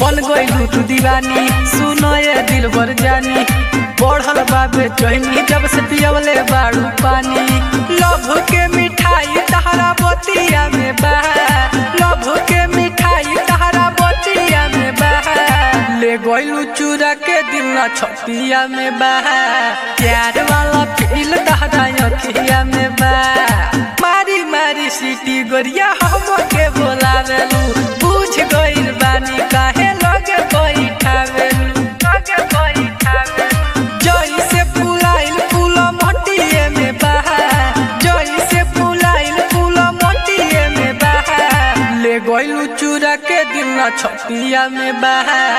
बन गइलू तू दीवानी सुनो ये दिल भर जानी बढ़ल बाबे चोहनी जब से पियवले बाड़ू पानी लभ के मिठाई तहरा बतिया में बा लभ के मिठाई तहरा बतिया में बा ले गइलू चूरा के दिल न छतिया में बा प्यार वाला फील तहरा अखिया में बा मारी मारी सीटी गोरिया हम के बोलावेलू बुझ गइल बानी काहे लगे बैठावेलू लगे बैठावेलू जई से फुलाइल फूल मटिए में बहा जई से फुलाइल फूल मटिए में बहा ले गइलू चूरा के दिल न छतिया में बहा